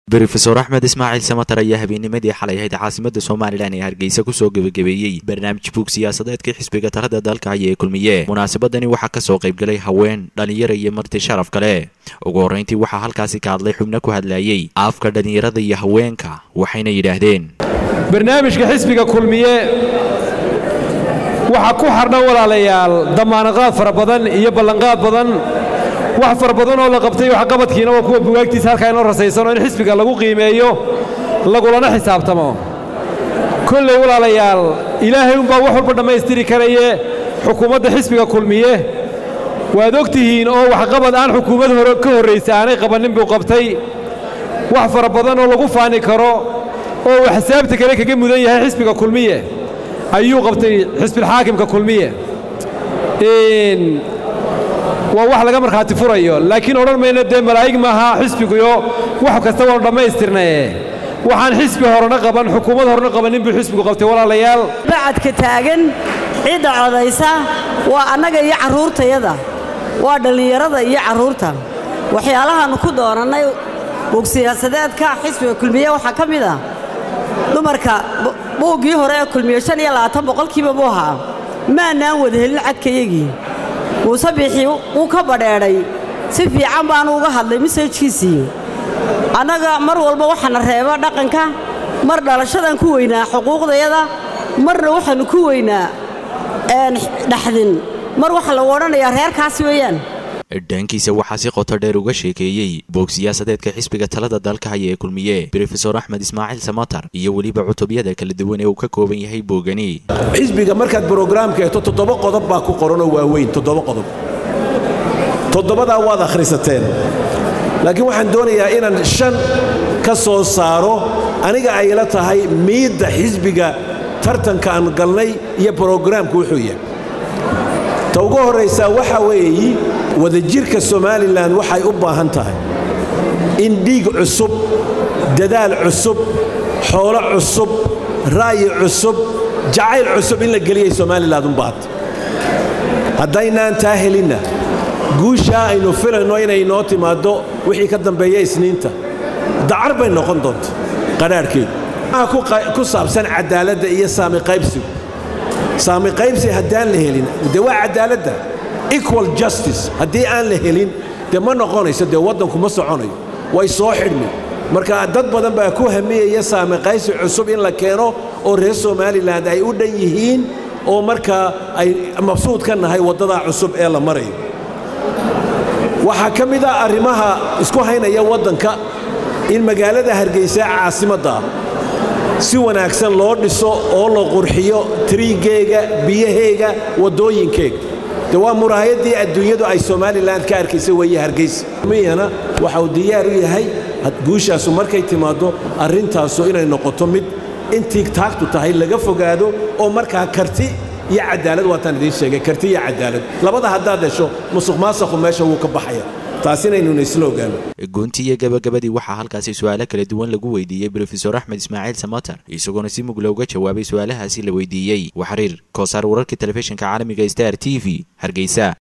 brofesor axmed ismaaciil samatar ayaa habeennimadii xalay ahayd caasimada somalilan ee hargeysa kusoo gebagabeeyey barnaamij buug siyaasadeedkii xisbiga talada dalka haya ee kulmiye munaasabadani waxaa kasoo qaybgalay haween dhalinyaro iyo marti sharaf kale ugu horreyntii waxaa halkaasi ka hadlay xubno ku hadlayey afka dhalinyarada iyo haweenka waxayna yidhaahdeen barnaamijka xisbiga kulmiye waxaa ku xardhan walaalayaal damaanaqaad fara badan iyo ballanqaad badan wax fara badan oo la qabtay waxqabadkiina waa kuwa bugaagtiisa halkaa inoo rasaysano in xisbiga lagu qiimeeyo lagulana xisaabtamo kolley walaalayaal ilaahay umbaa wax walba dhammaystiri karaye xukuumadda xisbiga kulmiye waad og tihiin oo waxqabad aan xukuumad hore ka horraysa aanay qabannin buu qabtay wax fara badan oo lagu faani karo oo uu xisaabta kale kaga mudan yahay xisbiga kulmiye ayuu qabtay xisbilxaakimka kulmiye waa wax laga markhaati furayo laakiin odhan mayno dee malaa'ig maaha xisbiguyo wax kasta waanu dhammaystirnaye waxaan xisbi horena qaban xukuumad horena qabannin buu xisbigu qabtay walaalayaal bacadka taagan cidda codaysa waa annaga iyo carruurtayada waa dhallinyarada iyo carruurta waxyaalahaannu ku doonannay buug siyaasadeedka xisbiga kulmiye waxaa ka mid ah dumarka buuggii hore ee kulmiye shan iyo labaatan boqolkiiba buu ahaa maannaan wada helin cadkayagii muuse biixii wuu ka badheedhay si fiican baanu uga hadlay masajkiisii annaga mar walba waxaana reeba dhaqanka mar dhalashadan ku weynaa xuquuqdayada marna waxaannu ku weynaa dhaxdin mar waxa lagu odhanayaa reerkaasi weeyaan dhankiisa waxaa si qoto dheer uga sheekeeyey boog siyaasadeedka xisbiga talada dalka haya ee kulmiye brofesor axmed ismaaciil samatar iyo weliba cutubyada kala duwan ee uu ka kooban yahay boogani xisbiga markaad brograamka eegto toddoba qodob baa ku qoranoo waaweyn toddoba qodob toddobadaa waad akhrisateen laakiin waxaan doonayaa inaan shan ka soo saaro aniga ay la tahay miidda xisbiga tartanka aan galnay iyo brograamku wuxuu yahay ta ugu horraysaa waxaa weeyi wadajirka somalilan waxay u baahan tahay in dhiig cusub dadaal cusub xoolo cusub ra'yi cusub jacayl cusub in la geliyay somalilan u baahanta haddaynaan taa helinna guushaa aynu filayno inay noo timaaddo wixii ka dambeeya isniinta dacar bay noqon doonta qadhaadhkeedu maxaa ku saabsan caddaaladda iyo saami qaybsigu saami qaybsi haddaan la helin dee waa caddaaladda equal justice haddii aan la helin dee ma noqonayso dee waddanku ma soconayo way soo xidhmi marka dad badan baa ku hamiyaya saami qaybsi cusub in la keeno oo reer somalilan ay u dhan yihiin oo markaa ay mabsuud ka nahay waddadaa cusub ee la marayo waxaa ka mid a arrimaha isku haynaya waddanka in magaalada hargeysa caasimadda ah si wanaagsan loo dhiso oo la qurxiyo triigeega biyaheega waddooyinkeega de waa muraahayaddii adduunyadu ay somalilan ka arkaysa weeye hargeysa miyana waxa uu diyaar u yahay guushaasu markay timaaddo arrintaasu inay noqoto mid intii taagtu tahay laga fogaado oo markaa karti iyo cadaalad waataan idiin sheegay karti iyo cadaalad labada haddaad hesho musuq maasaqu meesha wuu ka baxaya taas inaynuna isla ogaano goontii iyo gabagabadii waxaa halkaasi su-aalo kala duwan lagu weydiiyey brofesor axmed ismaaciil samatar isagoona si mugla uga jawaabay su-aalahaasi la weydiiyey waxariir koosaar wararka telefishinka caalamiga star t v hargeysa